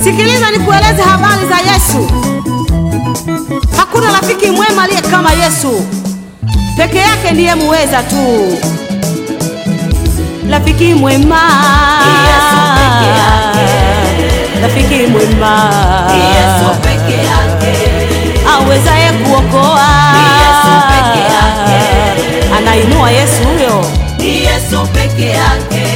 Sikiliza nikueleze habari za Yesu. Hakuna rafiki mwema aliye kama Yesu, peke yake ndiye muweza tu. Rafiki mwema, Yesu peke yake. rafiki mwema, Yesu peke yake, awezaye kuokoa, Yesu peke yake. anainua Yesu huyo. ni Yesu peke yake.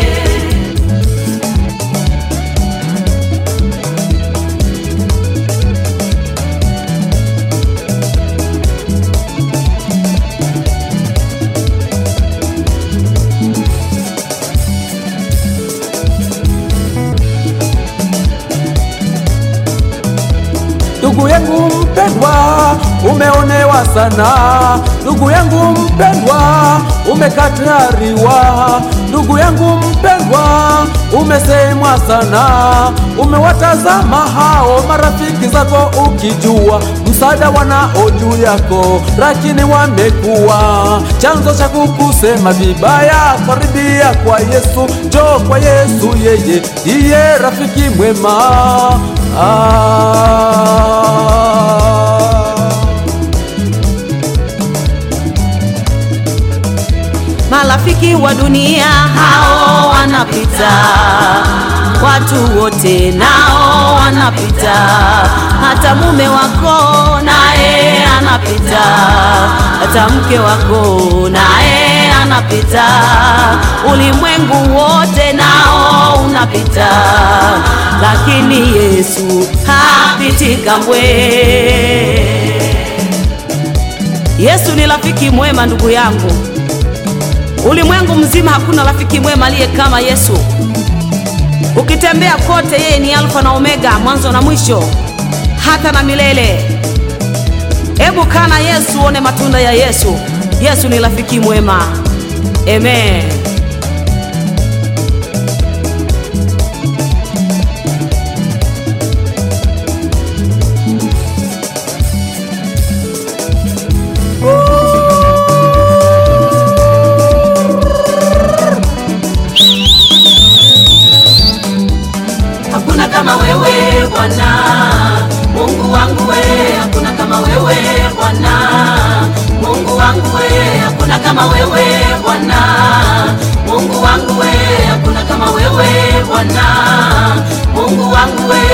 Ndugu yangu mpendwa, umeonewa sana. Ndugu yangu mpendwa, umekataliwa. Ndugu yangu mpendwa, umesemwa sana. Umewatazama hao marafiki zako ukijua msaada wanao juu yako, lakini wamekuwa chanzo cha kukusema vibaya. Karibia kwa Yesu, njoo kwa Yesu, yeye ndiye rafiki mwema. Ah. Marafiki wa dunia hao wanapita, watu wote nao wanapita, hata mume wako naye anapita, hata mke wako naye anapita, ulimwengu wote nao unapita, lakini Yesu hapiti kamwe. Yesu ni rafiki mwema, ndugu yangu. Ulimwengu mzima hakuna rafiki mwema aliye kama Yesu. Ukitembea kote, yeye ni Alfa na Omega, mwanzo na mwisho, hata na milele. Hebu kana Yesu, uone matunda ya Yesu. Yesu ni rafiki mwema. Amen. Hakuna kama wewe Bwana, Mungu wangu we, hakuna kama wewe Bwana, Mungu wangu we, hakuna kama wewe Bwana, Mungu wangu we, hakuna kama wewe Bwana, Mungu wangu we.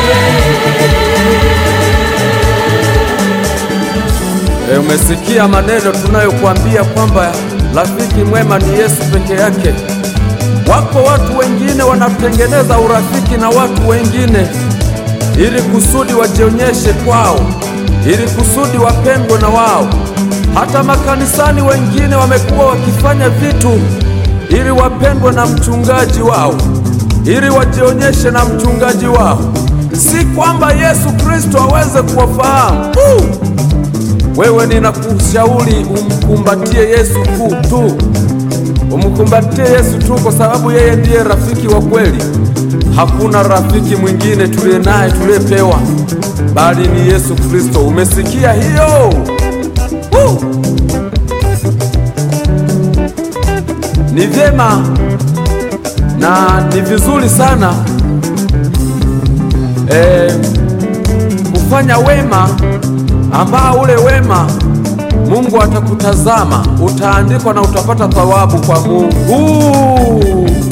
E, umesikia maneno tunayokuambia kwamba rafiki mwema ni Yesu peke yake. Wako watu wengine wanatengeneza urafiki na watu wengine ili kusudi wajionyeshe kwao, ili kusudi wapendwe na wao. Hata makanisani wengine wamekuwa wakifanya vitu ili wapendwe na mchungaji wao, ili wajionyeshe na mchungaji wao, si kwamba Yesu Kristo aweze kuwafahamu. Uh! Wewe ninakushauri umkumbatie Yesu tu tu, umkumbatie Yesu tu, kwa sababu yeye ndiye rafiki wa kweli. Hakuna rafiki mwingine tuliye naye tuliyepewa, bali ni Yesu Kristo. Umesikia hiyo? Uh! Ni vyema na ni vizuri sana eh, kufanya wema ambao ule wema Mungu atakutazama, utaandikwa na utapata thawabu kwa Mungu.